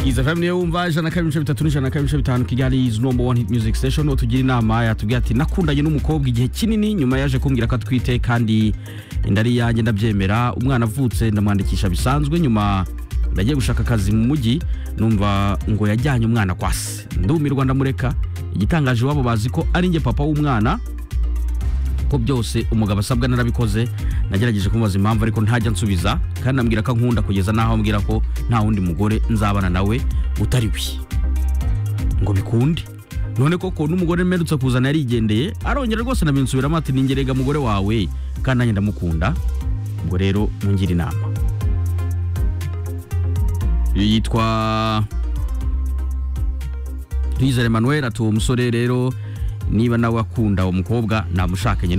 iza fm niyo wumva ijana na kabiri ibice bitatu n'ijana na kabiri ibice bitanu kigali is number one hit music station uwo tugira inama yatubwiye ati nakundanye n'umukobwa igihe kinini nyuma yaje kumbwira ko atwite kandi inda ari iyanjye ndabyemera umwana avutse ndamwandikisha bisanzwe nyuma ndagiye gushaka akazi mu mujyi numva ngo yajyanye umwana kwa se ndumirwa ndamureka igitangaje iwabo bazi ko ari njye papa w'umwana ko byose umugabo asabwa narabikoze nagerageje kumubaza impamvu ariko ntajya nsubiza kandi ambwira ko ankunda kugeza n'aho ambwira ko nta wundi mugore nzabana nawe utari we ngo bikunde none koko n'umugore mperutse kuzana yarigendeye arongera rwose nabinsubiramo ati ningerega mugore wawe kandi nanjye ndamukunda ubwo rero mungire inama uyu yitwa Rizal Emmanuel ati uwo musore rero niba nawe akunda uwo mukobwa namushakanye